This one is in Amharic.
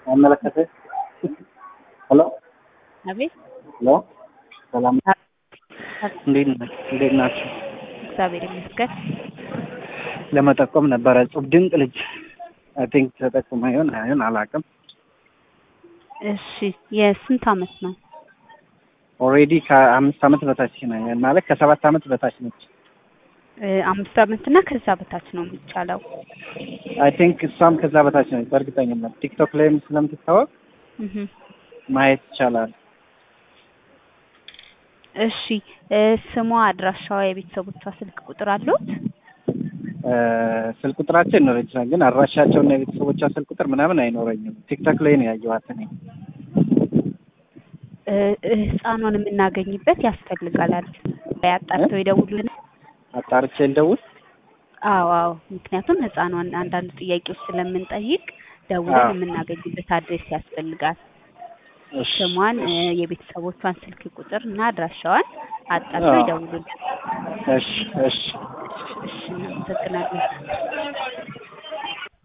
አይመለከትህ? ሄሎ አቤት ሄሎ፣ ሰላም እንዴት ነህ? እንዴት ናችሁ? እግዚአብሔር ይመስገን። ለመጠቆም ነበረ እጹብ ድንቅ ልጅ አይ ቲንክ ተጠቁመ ይሆን አይሆን አላውቅም። እሺ የስንት አመት ነው? ኦልሬዲ ከአምስት አመት በታች ነው ማለት ከሰባት አመት በታች ነች። እ አምስት አመት እና ከዛ በታች ነው የሚቻለው። አይ ቲንክ እሷም ከዛ በታች ነች በእርግጠኝነት ቲክቶክ ላይም ስለምትታወቅ እህ ማየት ይቻላል። እሺ እ ስሟ፣ አድራሻዋ፣ የቤተሰቦቿ ስልክ ቁጥር አለዎት? እ ስልክ ቁጥራቸው ይኖረኝ ይችላል፣ ግን አድራሻቸውና የቤተሰቦቿ ስልክ ቁጥር ምናምን አይኖረኝም። ቲክቶክ ላይ ነው ያየኋት እኔ። እ እ ህፃኗን የምናገኝበት ያስፈልጋል አይደል? አጣርተው ይደውሉልን። አጣርቼ ልደውል። አዎ አዎ፣ ምክንያቱም ህፃኗን አንዳንድ ጥያቄዎች ስለምንጠይቅ ደውለን አዎ። የምናገኝበት አድሬስ ያስፈልጋል። እሺ ስሟን እ የቤተሰቦቿን ስልክ ቁጥር እና አድራሻዋን አጣርተው አዎ። ይደውሉልን። እሺ እሺ እሺ እናመሰግናለን።